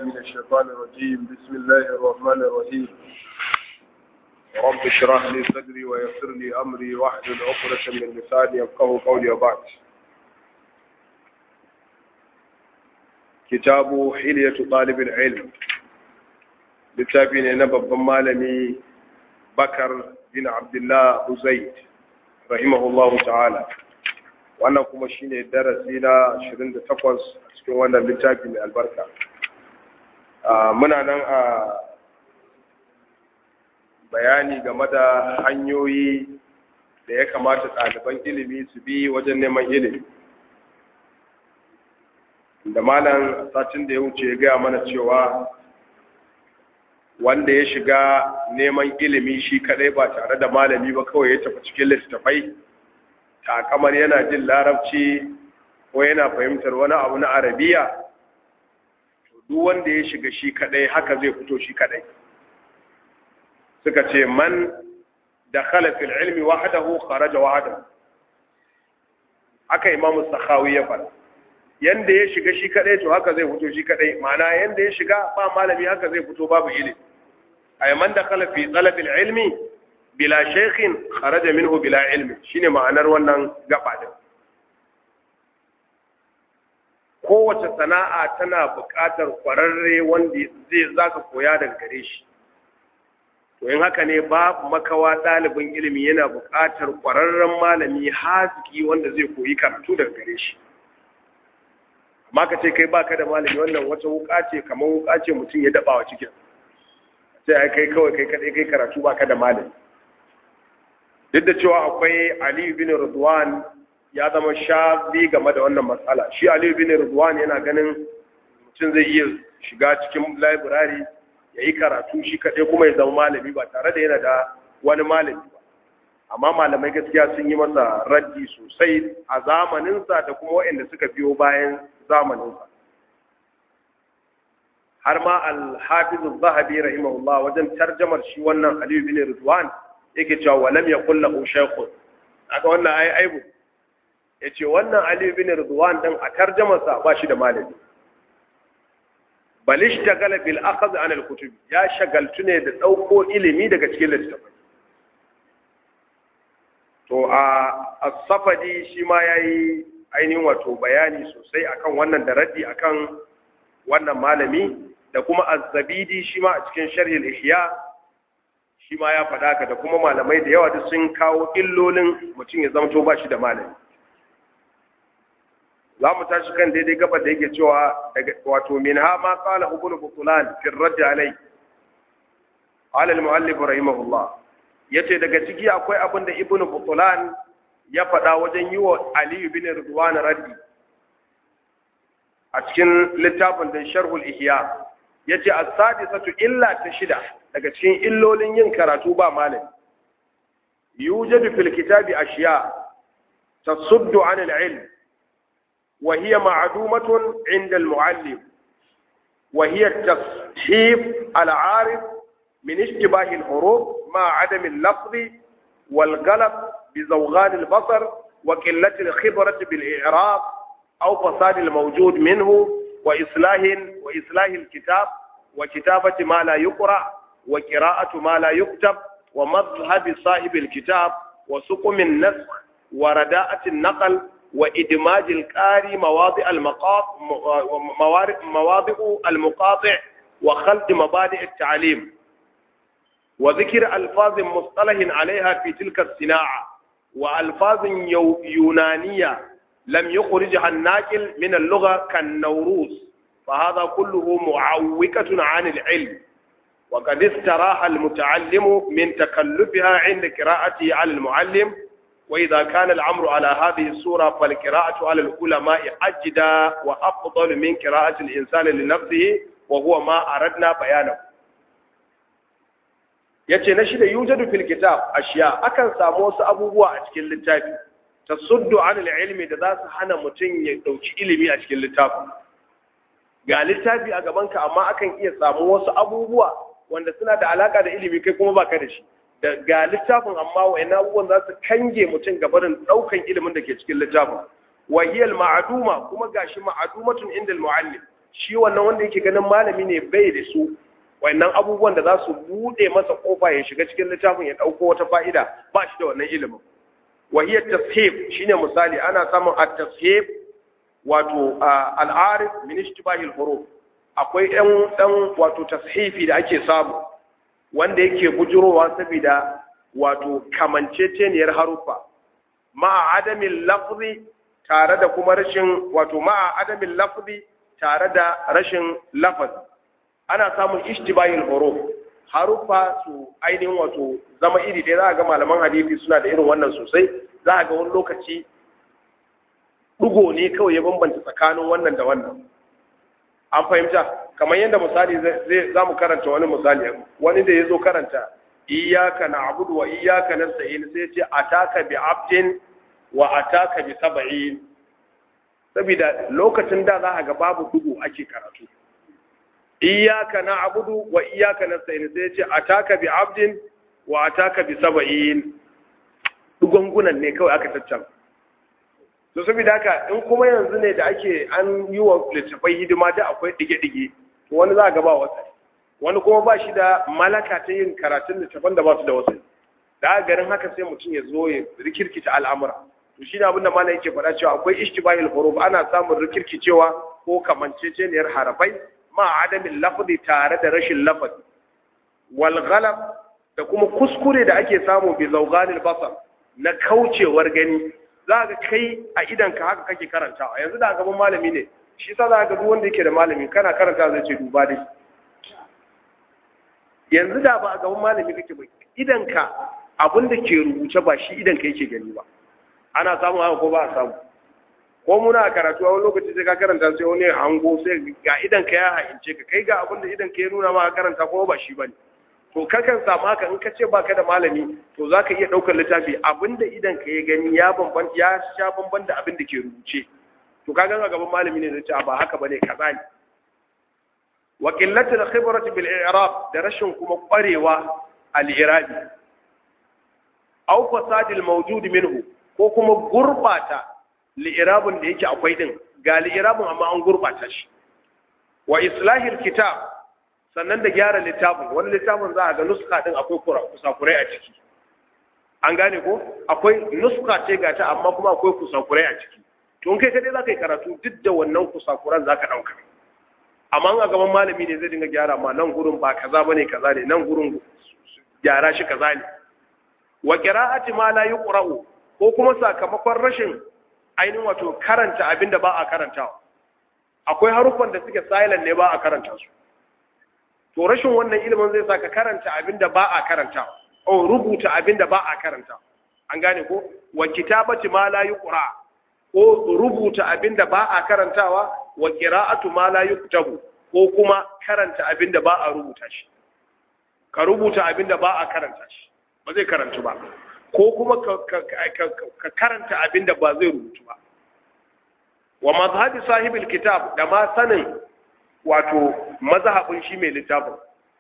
من الشيطان الرجيم بسم الله الرحمن الرحيم رب اشرح لي صدري ويسر لي أمري واحلل عقدة من لساني يفقهوا قولي وبعد كتاب حلية طالب العلم littafi ne na babban malami bakar bin abdullah uzaid rahimahullahu ta'ala wannan kuma shine darasi na 28 a cikin wannan littafi mai albarka muna nan a bayani game da hanyoyi da ya kamata ɗaliban ilimi su bi wajen neman ilimi da malam satin da ya wuce ya gaya mana cewa wanda ya shiga neman ilimi shi kadai ba tare da malami ba kawai ya tafi cikin littattafai takamar yana jin larabci ko yana fahimtar wani abu na arabiya to duk wanda ya shiga shi kadai haka zai fito shi kadai suka ce man dakhala fil ilmi wahdahu kharaja wahdahu haka imamu sakhawi ya fara yanda ya shiga shi kadai to haka zai fito shi kadai ma'ana yanda ya shiga ba malami haka zai fito babu ilimi ay man dakhala fi talab ilmi bila shaykhin kharaja minhu bila ilmi shine ma'anar wannan gaba din kowace sana'a tana buƙatar kwararre wanda zai zaka koya daga gare shi to in haka ne babu makawa ɗalibin ilimi yana buƙatar kwararren malami haziki wanda zai koyi karatu daga gare shi amma ka ce kai baka da malami wannan wata wuka ce kamar wuka ce mutum ya daba wa cikin sai ai kai kawai kai kadai kai karatu baka da malami duk da cewa akwai Ali bin Ridwan ya zama shafi game da wannan matsala shi Ali bin Ridwan yana ganin mutum zai iya shiga cikin library ya yi karatu shi kadai kuma ya zama malami ba tare da yana da wani malami ba amma malamai gaskiya sun yi masa raddi sosai a zamaninsa da kuma waɗanda suka biyo bayan zamaninsa har ma al-hafiz zahabi rahimahullah wajen tarjamar shi wannan Ali bin Ridwan yake cewa walam yakul lahu shaykhun aka wannan ai aibu yace wannan Ali bin Ridwan dan a tarjamar sa ba shi da malami bal ishtagala bil akhadh an al-kutub ya shagaltu ne da dauko ilimi daga cikin littafai to a as-safadi shi ma yayi ainihin wato bayani sosai akan wannan da raddi akan wannan malami da kuma az-zabidi shi ma a cikin sharhi al-ihya shi ma ya faɗa ka da kuma malamai da yawa duk sun kawo illolin mutum ya zamto ba shi da malami za mu tashi kan daidai gaba da yake cewa wato min ha ma qala ibn butulan fi ar-radd alai qala al-muallif rahimahullah yace daga ciki akwai abin da ibn butulan ya faɗa wajen yi wa Ali bin Ridwan raddi a cikin littafin da Sharhul Ihya yace as-sadisatu illa ta shida daga cikin illolin yin karatu ba malami yujadu fil kitabi ashiya tasuddu an al-ilm wa hiya ma'dumatun 'inda al-mu'allim wa hiya at-tashif al-'arif min ishtibah al-huruf ma 'adam al-lafz wal-ghalab بزوغان البصر وقلة الخبرة بالإعراب أو فساد الموجود منه وإصلاح وإصلاح الكتاب وكتابة ما لا يقرأ وقراءة ما لا يكتب ومذهب صاحب الكتاب وسقم النسخ ورداءة النقل وإدماج القاري مواضع المقاطع مواضع المقاطع وخلط مبادئ التعليم وذكر ألفاظ مصطلح عليها في تلك الصناعة وألفاظ يونانية لم يخرجها الناقل من اللغة كالنوروز فهذا كله معوكة عن العلم وقد استراح المتعلم من تكلفها عند قراءته على المعلم وإذا كان الأمر على هذه الصورة فالقراءة على العلماء أجدى وأفضل من قراءة الإنسان لنفسه وهو ما أردنا بيانه yace na shida yujadu fil kitab ashiya akan samu wasu abubuwa a cikin littafi tasuddu an ilmi da za su hana mutum ya dauki ilimi a cikin littafin ga littafi a gaban ka amma akan iya samu wasu abubuwa wanda suna da alaka da ilimi kai kuma baka da shi da ga littafin amma wa'annan abubuwan za su kange mutum gabarin daukan ilimin da ke cikin littafin wa hiya al ma'duma kuma gashi ma'dumatun inda al muallim shi wannan wanda yake ganin malami ne bai da su wannan abubuwan da za su bude masa kofa ya shiga cikin littafin ya dauko wata fa'ida ba shi da wannan ilimin wa hiya tashif shine misali ana samun at-tashif wato al-arif min ishtibahil huruf akwai ɗan ɗan wato tashifi da ake samu wanda yake bujurowa saboda wato kamanceceniyar haruffa ma'a adamin lafzi tare da kuma rashin wato ma'a adamin lafzi tare da rashin lafazi ana samun ishtibayil huruf haruffa su ainihin wato zama iri ɗaya za a ga malaman hadisi suna da irin wannan sosai za a ga wani lokaci ɗugo ne kawai ya bambanta tsakanin wannan da wannan an fahimta kamar yadda misali zai za mu karanta wani misali wani da ya zo karanta iyaka na abudu wa iyaka na sa'in sai ce ataka bi abdin wa ataka bi saba'in saboda lokacin da za a ga babu dugu ake karatu iyaka na abudu wa iyaka na sa'in sai ce ataka bi abdin wa ataka bi saba'in dugungunan ne kawai aka tattara to saboda haka in kuma yanzu ne da ake an yi wa littafai hidima da akwai dige-dige to wani za ga ba wasa wani kuma ba shi da malaka ta yin karatun littafan da ba su da wasu da garin haka sai mutum ya zo ya rikirkita al'amura to shi ne abinda malam yake faɗa cewa akwai ishtibahil huruf ana samun rikirkicewa ko kamanceceniyar harafai ma adamin lafzi tare da rashin lafazi wal ghalab da kuma kuskure da ake samu bi zawganil basar na kaucewar gani za ga kai a idanka haka kake karantawa yanzu da gaban malami ne shi sa za ga duk wanda yake da malami kana karanta zai ce duba dai yanzu da ba a gaban malami kake ba idanka abin da ke rubuce ba shi idanka yake gani ba ana samu haka ko ba a samu ko muna a karatu a wani lokaci sai ka karanta sai wani hango sai ga idanka ya haince ka kai ga abin da idanka ya nuna ma karanta ko ba shi bane to kakan samu haka in ka ce baka da malami to za ka iya ɗaukar littafi abinda idan ka ya gani ya bamban ya sha bamban da abin da ke rubuce to ka gan a gaban malami ne zai ce ba haka bane kaza ne wa qillatul khibrati bil i'rab da rashin kuma kwarewa al i'rabi aw fasadil mawjud minhu ko kuma gurbata li i'rabun da yake akwai din ga li i'rabun amma an gurbata shi wa islahil kitab sannan da gyara littafin wani littafin za a ga nuska din akwai kusakurai a ciki an gane ko akwai nuska ce ga ta amma kuma akwai kusakurai a ciki to in kai kadai za ka yi karatu duk da wannan kusakuran za ka ɗauka amma a gaban malami ne zai dinga gyara ma nan gurin ba kaza bane kaza ne nan gurin gyara shi kaza ne wa qira'ati ma la yuqra'u ko kuma sakamakon rashin ainihin wato karanta abin da ba a karantawa akwai haruffan da suke silent ne ba a karanta su to rashin wannan ilimin zai saka karanta abin da ba a karanta o rubuta abin da ba a karanta an gane ko wa kitabati ma la yuqra ko rubuta abin da ba a karantawa wa qira'atu ma la yuktabu ko kuma karanta abin da ba a rubuta shi ka rubuta abin da ba a karanta shi ba zai karantu ba ko kuma ka karanta abin da ba zai rubutu ba wa mazhabi sahibil kitab da ma sanin wato mazhabin shi mai littafin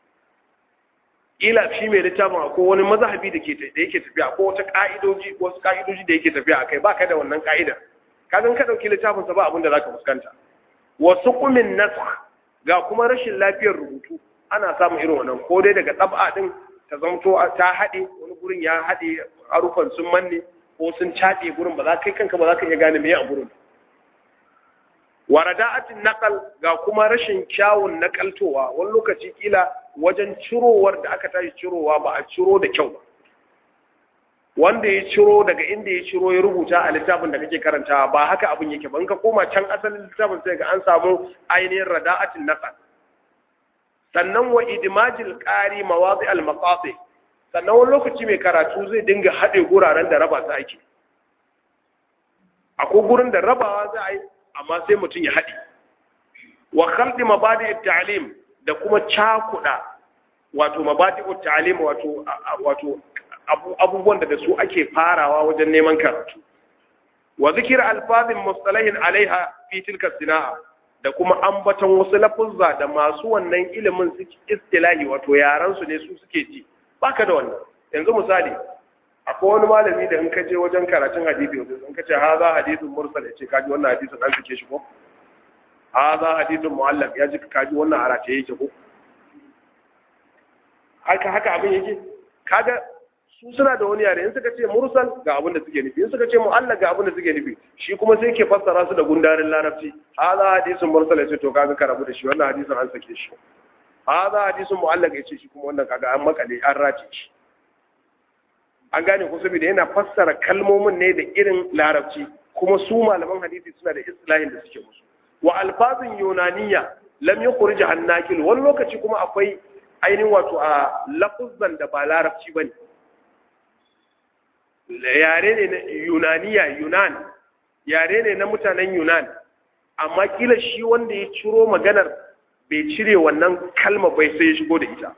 ila shi mai littafin akwai wani mazhabi da ke da yake tafiya ko wata ka'idoji wasu ka'idoji da yake tafiya akai ba ka da wannan ka'idar ka gan ka dauki littafin sa ba abin da zaka fuskanta wasu kumin nasakh ga kuma rashin lafiyar rubutu ana samun irin wannan ko dai daga tsab'a din ta zamto ta haɗe wani gurin ya haɗe harufan sun manne ko sun caɗe gurin ba za kai kanka ba za ka iya gane me a gurin warada'atin naqal ga kuma rashin kyawun nakaltowa wani lokaci kila wajen cirowar da aka tashi cirowa ba a ciro da kyau ba wanda ya ciro daga inda ya ciro ya rubuta a littafin da kake karantawa ba haka abin yake ba in ka koma can asalin littafin sai ga an samu ainihin rada'atin naqal sannan wa idmajil qari mawadi al maqasi sannan wani lokaci mai karatu zai dinga haɗe guraren da raba su ake akwai gurin da rabawa za a yi amma sai mutum ya haɗe wa khaldi mabadi ta'lim da kuma cakuɗa wato mabadi ta'lim wato wato abubuwan da su ake farawa wajen neman karatu wa zikir alfazin mustalahin alaiha fi tilka sina'a da kuma ambaton wasu lafuzza da masu wannan ilimin suke istilahi wato yaran su ne su suke ji baka da wannan yanzu misali akwai wani malami da in ka je wajen karatun hadisi in ka ce ha za hadisin mursal ya ce kaji wannan hadisin an suke shi ko hadha hadithun mu'allaq ya ji kaji wannan arace yake ko haka haka abin yake kaga su suna da wani yare in suka ce mursal ga abin da suke nufi in suka ce mu'allaq ga abin da suke nufi shi kuma sai ke fassara su da gundarin larabci hadha hadithun mursal yace to kaga ka rabu da shi wannan hadisin an sake shi hadha hadithun mu'allaq yace shi kuma wannan kaga an makale an race shi an gane ko saboda yana fassara kalmomin ne da irin larabci kuma su malaman hadisi suna da istilahin da suke musu wa alfazin yunaniya lam yukhrij an nakil wani lokaci kuma akwai ainihin wato a lafuzan da ba larabci bane yare ne na yunaniya yunan yare ne na mutanen yunan amma kila shi wanda ya ciro maganar bai cire wannan kalma bai sai ya shigo da ita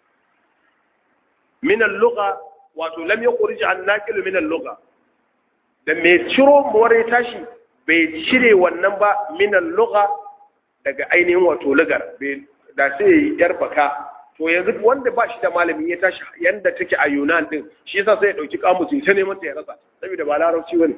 min al-lugha wato lam yukhrij an nakil min al-lugha da mai ciro more tashi bai cire wannan ba min al-lugha daga ainihin wato lugar da sai yar baka to yanzu wanda ba shi da malami ya tashi yanda take a Yunan din shi yasa sai ya dauki kamus ta neman ta ya rasa saboda ba larabci bane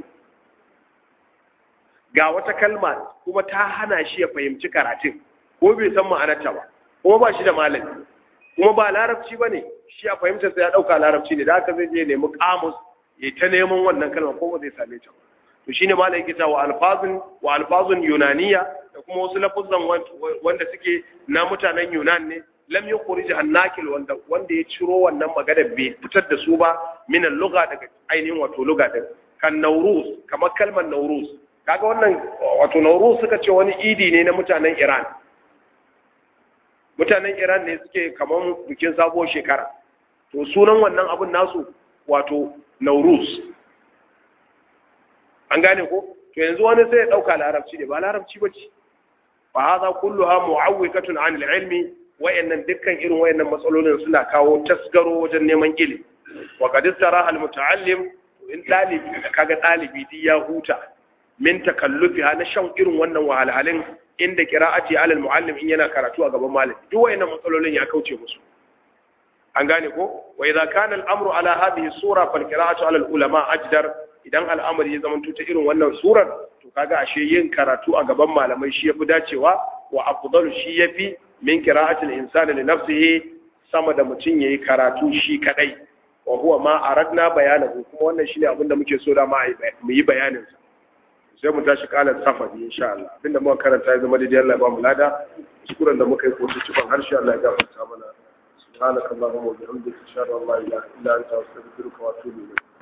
ga wata kalma kuma ta hana shi ya fahimci karatun ko bai san ma'anarta ba kuma ba shi da malami kuma ba larabci bane shi a fahimtar sa ya dauka larabci ne da haka zai je nemi kamus ya ta neman wannan kalma ko ba zai same ta ba to shine malai yake wa alfazun wa alfazun yunaniya da kuma wasu lafuzan wanda suke na mutanen yunan ne lam yukhrij an-nakil wanda wanda ya ciro wannan magana bai fitar da su ba min al-lugha daga ainihin wato lugha din kan nauruz kamar kalmar nauruz kaga wannan wato nauruz suka ce wani idi ne na mutanen Iran mutanen Iran ne suke kamar bikin sabuwar shekara to sunan wannan abun nasu wato nauruz an gane ko to yanzu wani sai ya dauka larabci ne ba larabci bace fa hadha kulluha mu'awwikatun 'an al-ilmi wayannan dukkan irin wayannan matsalolin suna kawo tasgaro wajen neman ilimi wa qad istara al-muta'allim in dalibi kaga dalibi di ya huta min takallufi na shan irin wannan wahalhalin inda qira'ati 'ala al-mu'allim in yana karatu a gaban malami duk wayannan matsalolin ya kauce musu an gane ko wa idza kana al-amru ala hadhihi sura fal qira'atu 'ala al-ulama ajdar idan al'amari ya zama ta irin wannan surar to kaga ashe yin karatu a gaban malamai shi yafi dacewa wa afdalu shi yafi min qira'atil insani li nafsihi sama da mutum yayi karatu shi kadai wa huwa ma aradna bayanahu kuma wannan shine abinda muke so da ma mu yi bayanin sa sai mu tashi kalan safari insha Allah abinda muka karanta ya zama daidai Allah ya ba mu lada kuskuren da muka yi ko cikin harshe Allah ya gafarta mana subhanakallahumma wa bihamdika ashhadu an la ilaha illa anta astaghfiruka wa atubu ilayk